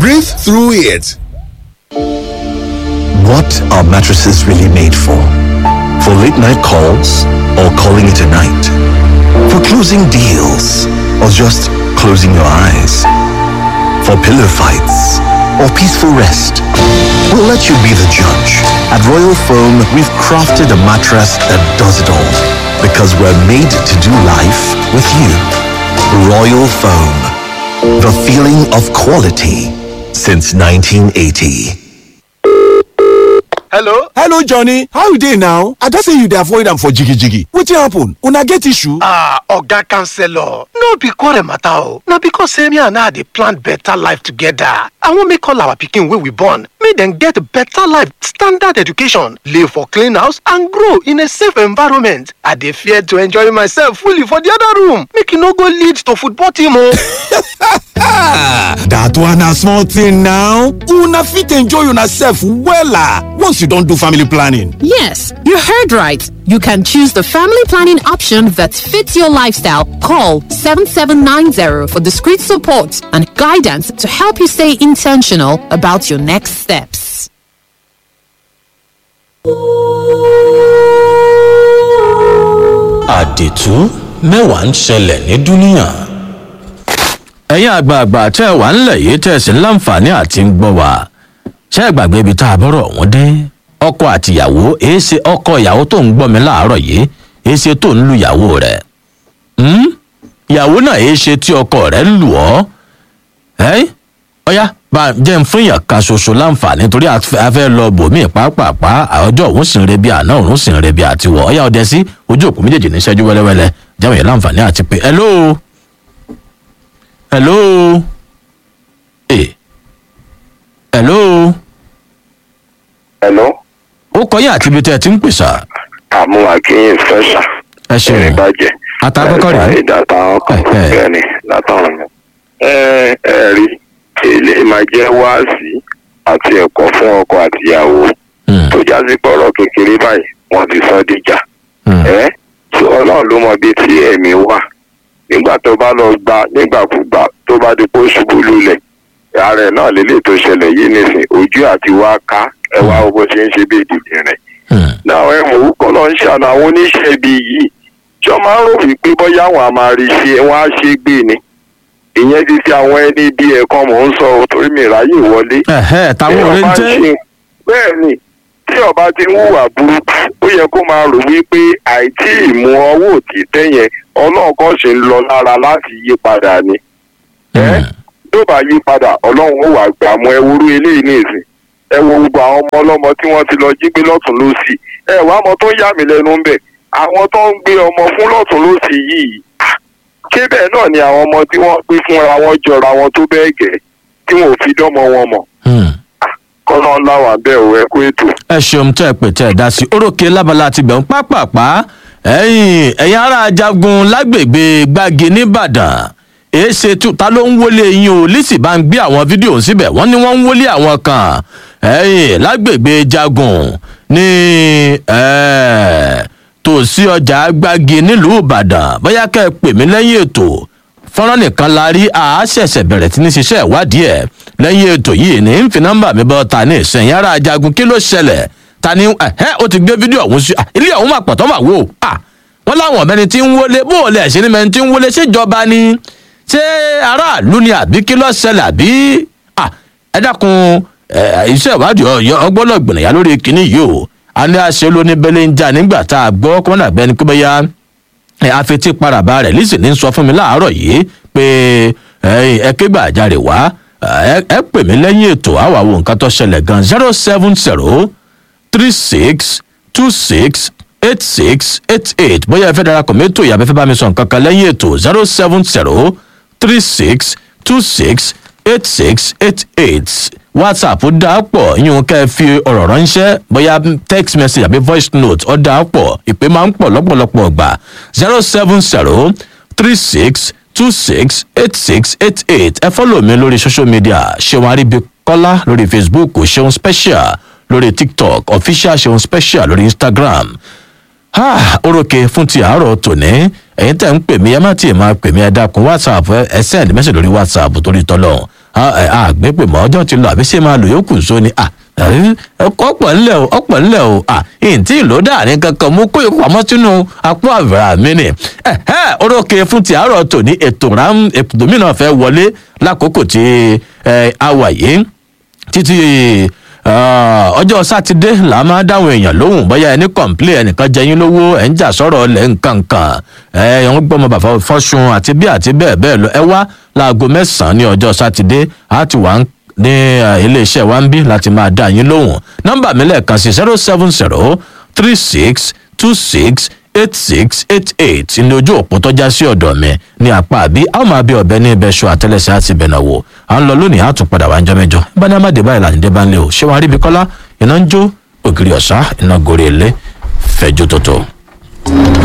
Breathe through it. What are mattresses really made for? For late night calls or calling it a night? For closing deals or just closing your eyes? For pillow fights or peaceful rest? We'll let you be the judge. At Royal Foam, we've crafted a mattress that does it all because we're made to do life with you. Royal Foam, the feeling of quality since 1980. hello hello johnny how you dey now i don say you dey avoid am for jigijigi wetin happen una get issue. ah oga counselor no be quarrel matter o na because say me and her dey plan better life together i wan make all our pikin wey we born make dem get better life standard education live for clean house and grow in a safe environment i dey fear to enjoy myself fully for the other room make e no go lead to football team o. that one na small thing now una fit enjoy una sef wella once you don do family planning. Yes, you heard right. You can choose the family planning option that fits your lifestyle. Call 7790 for discreet support and guidance to help you stay intentional about your next steps. àdètú mẹ́wàá ń ṣẹlẹ̀ ní dúníà. ẹ̀yin àgbààgbà tẹ́ ẹ wà ńlẹ̀ yìí tẹ́ ẹ sì ń láǹfààní àti ń gbọ́ wa ṣé ẹ gbàgbé ibi tá a bọ́rọ̀ wọ́n dé ọkọ àtìyàwó èé ṣe ọkọ ìyàwó tó ń gbọ́ mi láàárọ̀ yìí èé ṣe tó ń lu ìyàwó rẹ̀ ìyàwó náà èé ṣe tí ọkọ rẹ̀ lù ọ́ ẹ́ ọ̀yá bá jẹ́ ń fún èèyàn kan ṣoṣo láǹfààní torí a fẹ́ lọ bòmíì pàápàá ọjọ́ òun sì ń rebi àná òun sì ń rebi àtiwọ̀ ọ̀yá ọdẹ sí ojú òkú méjèèjì ní ṣẹ́jú wẹ́lẹ́wẹ́lẹ́ jáwé yẹn láǹfààní àti pé hello hello eh hello hello. ó kọ́ yín àti ibi tẹ́ ẹ ti ń pèsè. àmú akínyìn fẹsà. ẹ ṣeun ẹni bàjẹ́. àtàkọ́kọ́ rẹ̀ ìdàtà ọkọ̀ bẹ́ẹ̀ ni látọ̀run mi. ẹ ẹ rí èlé máa jẹ́ wáàsí àti ẹ̀kọ́ fún ọkọ àtìyàwó tó jásí pọ̀rọ̀ kékeré báyìí wọ́n ti sọ dìjà. ẹ tí ọlọ́run ló mọ bíi tí ẹ̀mí wà nígbà tó bá lọ gba nígbàkúgbà tó bá di kó ṣubú lulẹ̀ ààrẹ náà lélẹ̀ tó ṣẹlẹ̀ yìí nìsín ojú àti wá ká ẹ wá bó ṣe ń ṣe bí ìdìbò rẹ̀. náà ẹ mọ̀ wúkọ́ lọ ń ṣàna àwọn oníṣẹ́ ibi yìí jọ máa ń rò wípé bóyá àwọn àmàrí ṣe wọn á ṣe gbé ni ìyẹn ti fi àwọn ẹni bí ẹ̀kan mò ń sọ torí mi ráyè wọlé. táwọn ọ̀rẹ́ ń tẹ́. bẹ́ẹ̀ ni tí ọba ti ń hùwà burúkú ó yẹ kó máa rò wípé àìtí ìmú ọwọ́ òtítẹ́ yẹn ọlọ́run kan ṣe ń lọ lára láti yí padà ni. tó bá yí padà ọlọ́run ó wà gbà mọ́ ẹwúrú eléyìí ní ìsìn ẹ wo gbogbo àwọn ọmọ ọlọ́mọ tí wọ́n ti lọ jí gbé lọ́tún lọ́sì ẹ wá ọmọ tó yà mí lẹ́nu ń bẹ̀ àwọn tó ń gbé ọmọ fún lọ́tún lọ́sì yìí ṣé bẹ́ẹ̀ náà ni àwọn ọmọ tí wọ́n gbé fúnra wọn jọra wọn tó bẹ́ẹ̀ gẹ̀ tí wọn ò fi dánmọ wọn mọ̀ kọ́nà láwà bẹ́ẹ̀ ò ẹ kó ètò. ẹ ṣeun tẹ ẹ pè tẹ ẹ dá sí orókè lábala ti bẹ̀ ń pápápá ẹ̀yìn ẹ̀yìn ará ajagun lágbègbè gbági nìbàdàn èéṣe ta ló ń wọlé yín o lisi bá ń gbé àwọn fídíò síbẹ̀ wọ́n ní wọ́n ń wọlé àwọn kan ẹ̀yìn lágbègbè jagun ní tòsí ọjà gbági nílùú ìbàdàn bóyá kẹ́ ẹ pè mí lẹ́yìn ètò fọ́nrán nìkan la rí a ṣẹ̀ṣẹ̀ bẹ̀rẹ̀ tí ní ṣiṣẹ́ ìwádìí ẹ̀ lẹ́yìn ètò yìí ní ń fi nọ́mbà mi bọ́ ta ní ìsẹ̀yìn ara ajagun kí ló ṣẹlẹ̀ ta ni ẹ̀hẹ́ ó ti gbé fídíò ọ̀hún sí ilé ọ̀hún máa pọ̀ tó máa wò ó wọ́n láwọn ọ̀mẹ́ni tí ń wọlé bó o lẹ̀ ṣe ni mẹ́ni tí ń wọlé ṣèjọba ni ṣé aráàlú ni àbí kí ló ṣẹlẹ̀ àbí ẹ dákun iṣẹ́ ìwádìí ọgbọ́n gbìnàyà lórí kinní yìí o a ní àṣẹ lóní bẹ́lẹ́ ń jà nígbà tá a gbọ́ kọ́nà bẹ́ni pé bẹ́yà afetí paraba rẹ̀ lísì ní sọ fún mi láàárọ̀ yìí pé ẹ ké gbàjarè wá ẹ pè mí lẹ́yìn ètò àwa wo nǹkan tó ṣẹlẹ̀ gan zero seven zero three six two six eight six eight eight bóyá ẹ fẹ́ darapọ̀ mẹ́tò ìyàbẹ́ fẹ́ bá mi sọ nǹkan kan lẹ́yìn ètò zero seven zero three six two six eight six eight eight whatsapp dá pọ̀ yín kẹ́ ẹ fi ọ̀rọ̀ ránṣẹ́ bóyá text message àbí voice note ọ̀ dá pọ̀ ìpè máa ń pọ̀ lọ́pọ̀lọpọ̀ gbà zero seven zero three six two six eight six eight eight ẹ fọ́lọ̀ mi lórí social media ṣéun aríbíkọ́lá lórí facebook ṣéun special lórí tiktok official ṣéun special lórí instagram orókè fún ti àárọ̀ tòní ẹ̀yin tẹ̀ ń pè mí ẹ má tiẹ̀ máa pè mí ẹ dákun whatsapp ẹ send message lórí whatsapp torí tọ́lọ́hún àgbẹ̀pẹ̀ mọ́ ọjọ́ ti lọ àbí ṣé máa lò yókù nsọ ni ọ̀pọ̀ ńlẹ̀ o ọ̀pọ̀ ńlẹ̀ o ìǹtí ìlú dàní kankan mú kó ikú àmọ́ sínú apá àbẹ̀rẹ̀ mi ni orókè fún ti àárọ̀ tòní ètò rám ètò mìíràn fẹ́ wọlé lákòókò tí a wà yìí títí ọjọ́ sátidé là á máa dáhùn èèyàn lóhùn bóyá ẹni kọ̀ǹplé ẹnìkan jẹyìn lówó ẹ̀ ń jà sọ̀rọ̀ ọ̀lẹ̀ nǹkankan ẹ̀ ń gbọ́mọ bàbá fọ́sùn àti bí àti bẹ́ẹ̀ bẹ́ẹ̀ lọ ẹ wá láago mẹ́sàn-án ní ọjọ́ sátidé á ti wà ní iléeṣẹ́ wa ń bí láti máa dá yín lóhùn nọ́mbà mi lẹ́ẹ̀kan sí zero seven zero three six two six eight six eight eight ní ojú òpó tọ́já sí ọ̀dọ̀ mi ní apá àbí a ó máa bí ọ̀bẹ ní ibẹ̀ ṣọ àtẹlẹsẹ̀ àti ibẹ̀ náà wò à ń lọ lónìí àtún padà wá ń jọ mẹ́jọ bá ní amáde báyìí lànà ìdẹ́bà ńlẹ̀ o ṣé wàá rí ibi kọ́lá iná ń jó ògiri ọ̀sá iná gorí ilé fẹ̀jú tótó.